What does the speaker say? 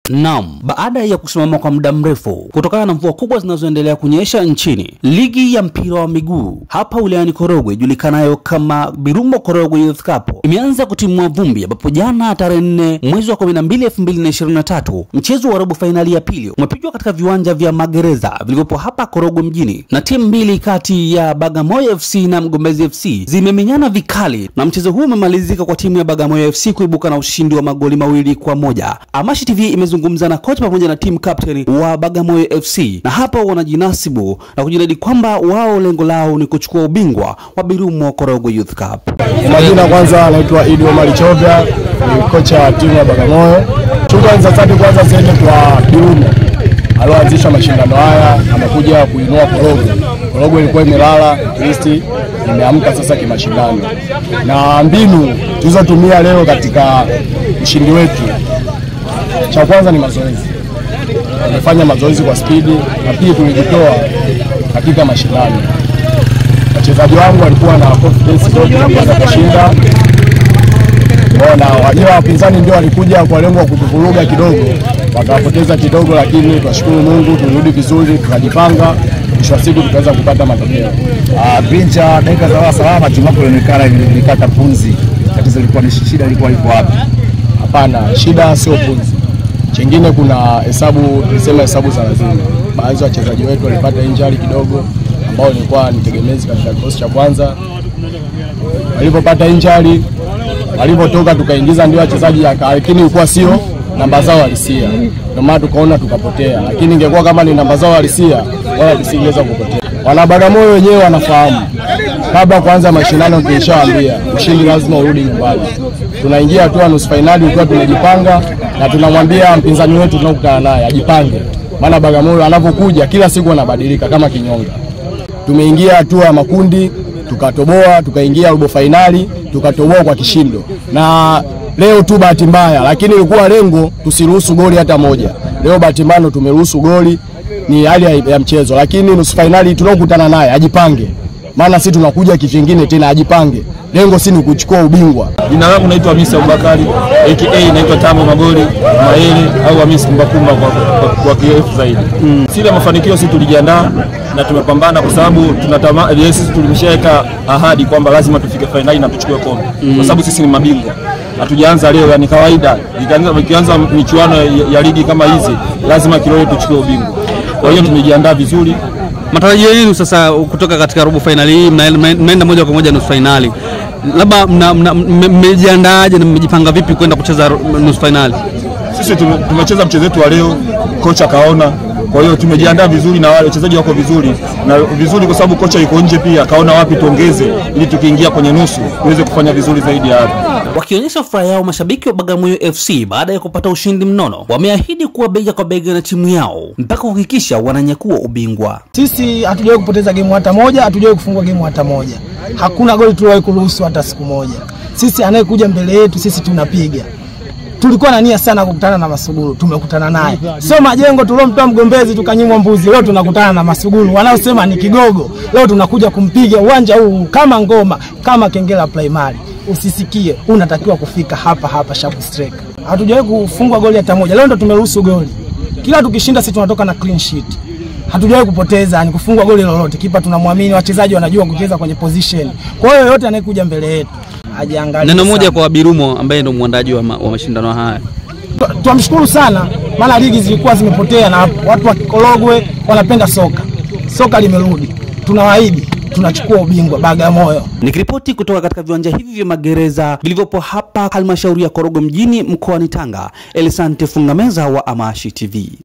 Naam, baada ya kusimama kwa muda mrefu kutokana na mvua kubwa zinazoendelea kunyesha nchini, ligi ya mpira wa miguu hapa wilayani Korogwe ijulikanayo kama Birumo Korogwe Youth Cup imeanza kutimua vumbi, ambapo jana tarehe nne mwezi wa 12 2023 mchezo wa robo fainali ya pili umepigwa katika viwanja vya magereza vilivyopo hapa Korogwe mjini, na timu mbili kati ya Bagamoyo FC na Mgombezi FC zimemenyana vikali, na mchezo huu umemalizika kwa timu ya Bagamoyo FC kuibuka na ushindi wa magoli mawili kwa moja. Amashi TV imezungumza na kocha pamoja na timu captain wa Bagamoyo FC, na hapa wanajinasibu na kujinadi kwamba wao lengo lao ni kuchukua ubingwa wa Birumo Korogwe Youth Cup. Kwa majina kwanza anaitwa Idi Omari Chovya, ni kocha wa timu ya Bagamoyo. Shukrani za dhati kwanza ziende kwa Birumo alioanzisha mashindano haya, amekuja kuinua Korogwe. Korogwe ilikuwa imelala, listi imeamka sasa kimashindano, na mbinu tulizotumia leo katika ushindi wetu, cha kwanza ni mazoezi. Tumefanya mazoezi kwa spidi na pia tulijitoa katika mashindano. Wachezaji wangu walikuwa na confidence zote kuweza kushinda Mbona wajua wapinzani ndio walikuja kwa lengo la kutuvuruga kidogo, wakapoteza kidogo, lakini twashukuru Mungu tulirudi vizuri, tukajipanga, mwisho wa siku tukaweza kupata matokeo. Ah, Bincha, dakika za salama timu yako ilionekana ilikata punzi. Tatizo lilikuwa ni shida, ilikuwa iko wapi? Hapana, shida sio punzi. Chingine kuna hesabu, tulisema hesabu za lazima. Baadhi ya wachezaji wetu walipata injury kidogo, ambao nilikuwa ni tegemezi katika kikosi cha kwanza. Walipopata injury, walipotoka tukaingiza ndio wachezaji, lakini ilikuwa sio namba zao halisia, ndio maana tukaona tukapotea. Lakini ingekuwa kama ni namba zao halisia, wala tusingeweza kupotea. Wana Bagamoyo wenyewe wanafahamu kabla kuanza mashindano, tulishawaambia ushindi lazima urudi nyumbani. Tunaingia hatua nusu fainali ukiwa tumejipanga, na tunamwambia mpinzani wetu tunaokutana naye ajipange, maana Bagamoyo anapokuja kila siku anabadilika kama kinyonga. Tumeingia hatua ya makundi tukatoboa, tukaingia robo fainali tukatoboa kwa kishindo, na leo tu bahati mbaya, lakini ilikuwa lengo tusiruhusu goli hata moja. Leo bahati mbaya tumeruhusu goli, ni hali ya, ya mchezo, lakini nusu fainali tunaokutana naye ajipange, maana sisi tunakuja kivingine tena, ajipange. Lengo si ni kuchukua ubingwa. Jina langu naitwa Hamisi Abubakari aka naitwa Tamo Magoli Maele au Hamisi Kumbakumba kwa, kwa, kwa kirefu zaidi. Mm. Siri ya mafanikio sisi tulijiandaa na tumepambana kwa sababu tunatama sisi tulimeshaweka ahadi kwamba lazima tufike fainali na tuchukue kombe mm. kwa sababu sisi ni mabingwa. Hatujaanza leo, yani kawaida. Ikianza ikianza michuano ya, ya ligi kama hizi lazima Kilole tuchukue ubingwa. Kwa hiyo tumejiandaa vizuri. Matarajio yenu sasa kutoka katika robo fainali hii, mnaenda moja kwa moja nusu fainali, labda mmejiandaaje na mmejipanga vipi kwenda kucheza nusu fainali? Sisi tumecheza mchezo wetu wa leo, kocha kaona kwa hiyo tumejiandaa vizuri na wale wachezaji wako vizuri na vizuri, kwa sababu kocha yuko nje pia, kaona wapi tuongeze, ili tukiingia kwenye nusu tuweze kufanya vizuri zaidi ya hapo. Wakionyesha furaha yao, mashabiki wa Bagamoyo FC baada ya kupata ushindi mnono, wameahidi kuwa bega kwa bega na timu yao mpaka kuhakikisha wananyakua ubingwa. Sisi hatujawahi kupoteza gemu hata moja, hatujawahi kufungwa gemu hata moja, hakuna goli tuliwahi kuruhusu hata siku moja. Sisi anayekuja mbele yetu sisi tunapiga tulikuwa na nia sana kukutana na Masuguru, tumekutana naye. Sio majengo tuliomtoa Mgombezi tukanyimwa mbuzi, leo tunakutana na Masuguru wanaosema ni kigogo. Leo tunakuja kumpiga uwanja huu kama ngoma, kama Kengela Primary. Usisikie, unatakiwa kufika hapa hapa sharp striker. Hatujawahi kufungwa goli hata moja, leo ndo tumeruhusu goli. Kila tukishinda sisi tunatoka na clean sheet. Hatujawahi kupoteza ni kufungwa goli lolote. Kipa tunamwamini, wachezaji wanajua kucheza kwenye position. Kwa hiyo yote anayekuja mbele yetu Neno moja kwa Birumo ambaye ndo mwandaji wa, ma, wa mashindano haya. Twamshukuru sana, maana ligi zilikuwa zimepotea na watu wa Korogwe wanapenda soka. Soka limerudi, tunawaahidi tunachukua ubingwa Bagamoyo. Nikiripoti kutoka katika viwanja hivi vya magereza vilivyopo hapa halmashauri ya Korogwe mjini mkoani Tanga, Elisante Fungameza wa Amashi TV.